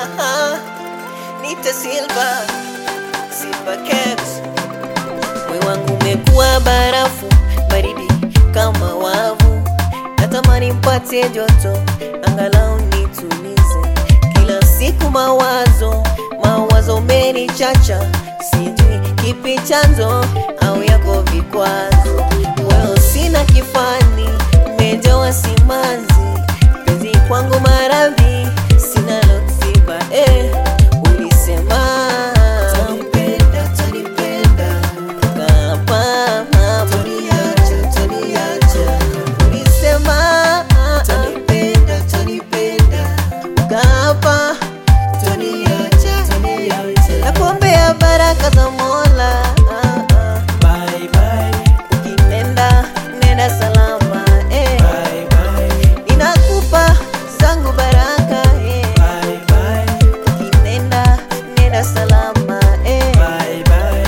Aha, Nita Silva, Silva Caps. Moyo wangu umekuwa barafu, baridi kama wavu. Natamani mpate joto, angalau nitulize. Kila siku mawazo, mawazo menichacha, sijui kipi chanzo au yako vikwazo. Wewe sina kifani, umejawa simanzi, penzi kwangu maradhi, sina lotiba eh. Ulisema tanipenda, tanipenda Ukapa mama Toniacha, toniacha Ulisema Tanipenda, tanipenda Ukapa Toniacha, toniacha Nakuombea baraka za mola ah, ah. Bye bye, Ukinenda, nenda salama eh. bye bye, Ninakupa zangu baraka eh. bye bye, Ukinenda, nenda salama eh. bye bye.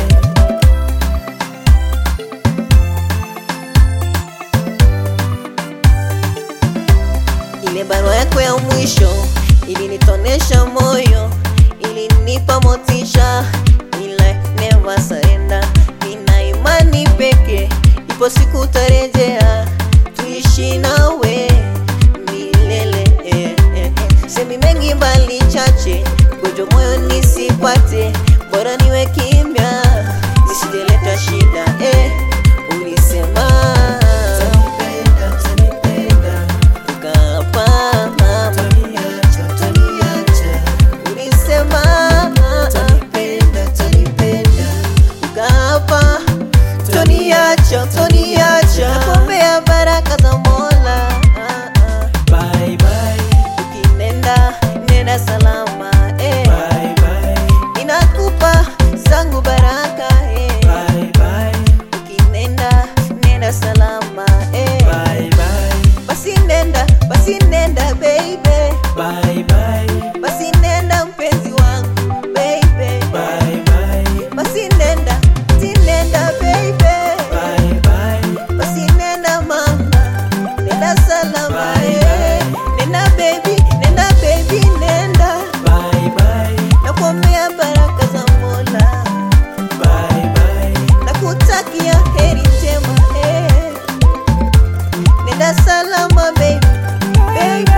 Ile barua yako ya mwisho ilinitonesha moyo, ilinipa motisha, ila never surrender. Nina imani peke, ipo siku utarejea, tuishi nawe milele. eh, eh, eh. Semi mengi mbali chache, gojo moyo nisipate, bora niwe kimya, nisijeleta shida eh. Ulisema Tanipenda, tanipenda, ukapa mama toniacha, toniacha, ulisema tanipenda, tanipenda, ukapa toniacha toniacha nakuombea baraka za mola ah, ah. bye bye, ukinenda nenda salama eh. bye bye, ninakupa zangu baraka eh. bye bye, ukinenda nenda salama eh. bye bye, basi nenda basi nenda baby bye bye, basi nenda mpenzi wangu baby bye bye, basi nenda basi nenda baby bye bye, basi nenda mama nenda salama Bye, eh. nenda baby nenda baby nenda bye bye, nakuombea baraka za mola bye bye. nakutakia heri njema eh. nenda salama baby baby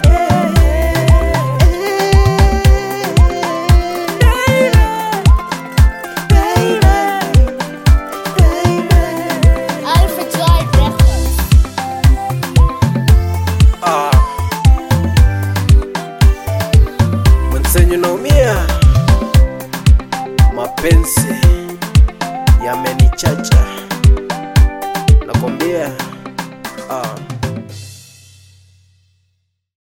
Alpha Joy Records. Ah. Mwenzenyu naumia, mapenzi yamenichacha.